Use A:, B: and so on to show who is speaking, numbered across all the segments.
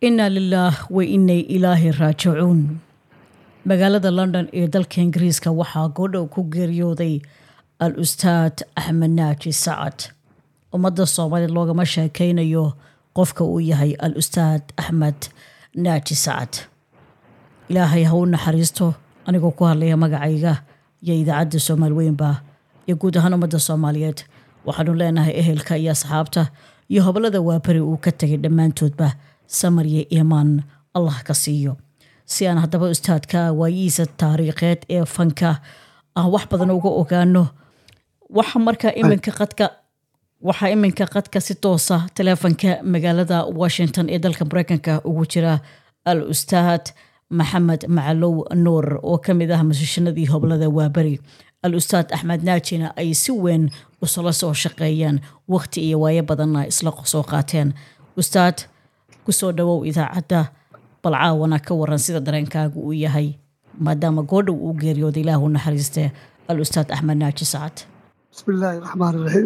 A: inaa lilaah wa inay ilaahi raajicuun magaalada london ee dalka ingiriiska waxaa goodhow ku geeriyooday al ustaad axmed naaji sacad ummadda soomaaliya loogama sheekeynayo qofka uu yahay al ustaad axmed naaji sacad ilaahay ha u naxariisto anigoo ku hadlaya magacayga iyo idaacadda soomaali weynba iyo guud ahaan ummadda soomaaliyeed waxaanu leenahay ehelka iyo asxaabta iyo hobolada waaberi uu ka tegay dhammaantoodba samar iyo iimaan allah ka siiyo si aan haddaba ustaadka waayihiisa taariikheed ee fanka aan wax badan uga ogaano waxa markaa iminka qadka waxaa iminka qadka si toosa taleefanka magaalada washington ee dalka mareykanka ugu jira al ustaad maxamed macalow nuur oo ka mid ah musishanadii hoblada waaberi al ustaad axmed naajina ay si weyn usala soo shaqeeyeen waqti iyo waayo badanna isla soo qaateen ustaad kusoo dhawow idaacadda bal caawana ka waran sida dareenkaagu uu yahay maadaama goodhow uu geeriyooda ilaahu naxariiste al ustaad axmed naaji sacad
B: بسم الله الرحمن الرحيم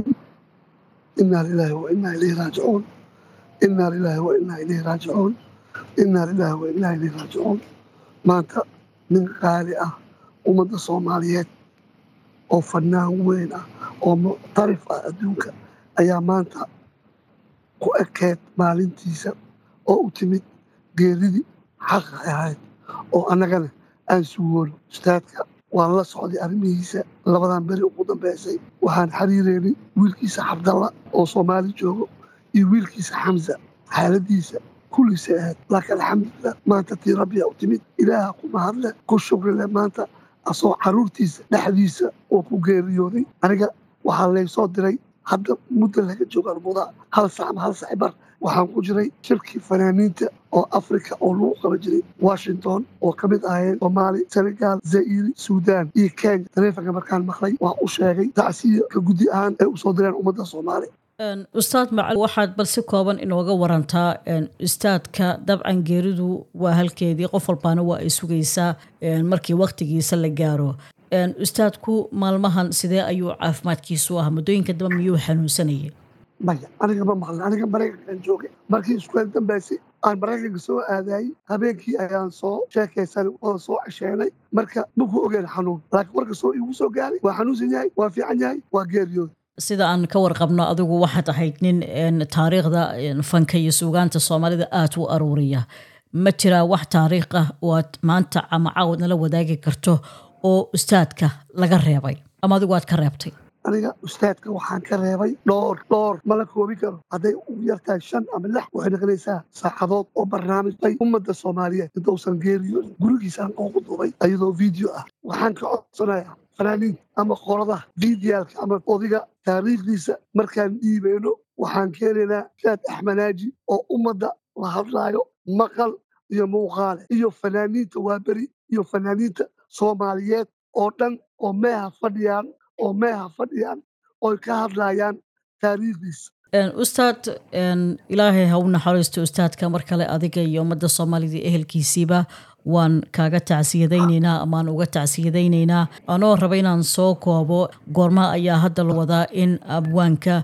B: إنا لله وإنا إليه راجعون إنا لله وإنا إليه راجعون إنا لله وإنا إليه راجعون maanta nin qaali ah ummadda soomaaliyeed oo fanaan weyn ah oo muctarif ah adduunka ayaa maanta ku ekeed maalintiisa oo u timid geeridii xaqa ahayd oo annagana aan sugoolo ustaadka waan la socday arrimihiisa labadan beri ugu dambaysay waxaan xiriireynay wiilkiisa cabdalla oo soomaali joogo iyo wiilkiisa xamsa xaaladiisa kulliisa ahayd laakiin alxamdulilah maanta tii rabbiya u timid ilaaha ku mahadle ku shukrile maanta asoo caruurtiisa dhexdiisa oo ku geeriyooday aniga waxaa laysoo diray hadda muddo laga joogo almudaa hal sac ama hal sac bar waxaan ku jiray shirkii fanaaniinta oo africa oo lagu qaba jiray washington oo ka mid ahayeen soomaali senegal zairi suudaan iyo kenya taleefanka markaan maqlay waan u sheegay tacsiya ka guddi ahaan ay usoo direen ummadda soomaali
A: ustaad macal waxaad bal si kooban inooga warantaa ustaadka dabcan geeridu waa halkeedii qof walbaana waa ay sugaysaa markii waktigiisa la gaaro ustaadku maalmahan sidee ayuu caafimaadkiisu ah muddooyinka damba miyuu xanuunsanayay
B: maya aniga ma maqlin aniga maraykankaan joogay markii iskueel dambaysay aan maraykanka soo aadaayey habeenkii ayaan soo sheekaysan oo soo cesheenay marka maku ogeen xanuun laakiin warka soo igu soo gaaray waa xanuunsan yahay waa fiican yahay waa geeriyood
A: sida aan ka warqabno adigu waxaad ahayd nin taariikhda fanka iyo suugaanta soomaalida aada u aruuriya ma jiraa wax taariikh ah oo aad maanta ama caawad nala wadaagi karto oo ustaadka laga reebay ama adigu aad ka reebtay
B: aniga ustaadka waxaan ka reebay dhowr dhowr ma la koobi karo hadday ugu yartahay shan ama lix waxay noqonaysaa saacadood oo barnaamij bay ummadda soomaaliyeed intausan geeriyoodin gurigiisaan oogu duubay ayadoo video ah waxaan ka codsanayaa fanaaniinta ama qoradaha fiidiyaalka ama odiga taariikhdiisa markaan dhiibayno waxaan keenaynaa shaad axmanaaji oo ummadda la hadlaayo maqal iyo muuqaale iyo fanaaniinta waaberi iyo fanaaniinta soomaaliyeed oo dhan oo meeha fadhiyaan oo meeha fadhiyaan oy ka hadlayaan taariikhdiisa
A: ustaad ilaahay ha u naxariisto ustaadka mar kale adiga iyo ummadda soomaalida ehelkiisiiba waan kaaga tacsiyadaynaynaa amaan uga tacsiyadaynaynaa anoo raba inaan soo koobo goorma ayaa hadda la wadaa in abwaanka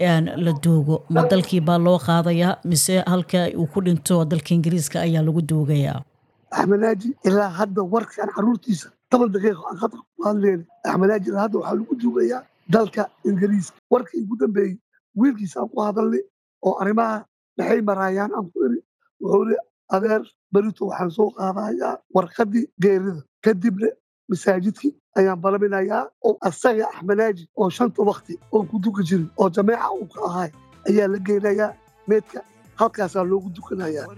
A: la doogo ma dalkii baa loo qaadayaa mise halka uu ku dhinto dalka ingiriiska ayaa lagu doogayaa
B: axmenaaji ilaa hadda warkaan caruurtiisa toban daqiiqo aan khadka ku hadleyna axmenaaji ilaa hadda waxaa lagu duugayaa dalka ingiriiska warkii ugu dambeeyey wiilkiisa aan ku hadalnay oo arrimaha maxay maraayaan aan ku iri wuxuu iri adeer berito waxaan soo qaadayaa warqaddii geerida kadibna masaajidkii ayaan balaminayaa oo asaga axmenaaji oo shanta wakti oo ku duka jirin oo jameeca uu ka ahay ayaa la geynayaa meedka halkaasaa loogu dukanayaa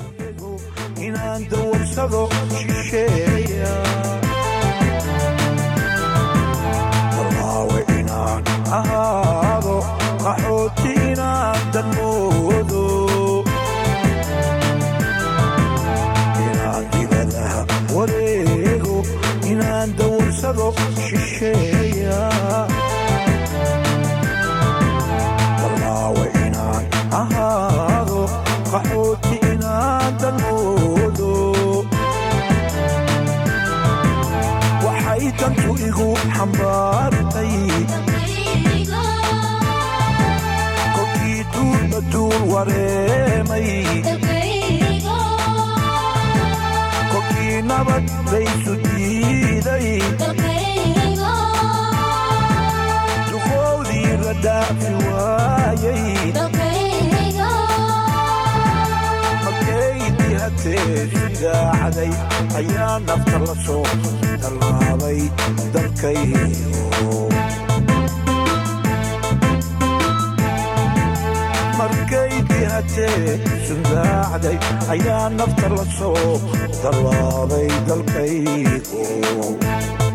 C: inaan dawarsado shisheeya walaawe inaan ahaado qaxooti inaan danmoodo inaan dibadaha wareego inaan dawarsado shisheeya walaawe inaan ahaado qaxooti inaan danmoodo waxay dantu igu xambaartay kolkii duulba duul wareemay dihatee sudaacaday ayaa nafta la soo tallaabay dalkaygo markay dihatee sundaacday ayaa nafta la soo tallaabay dalkaygo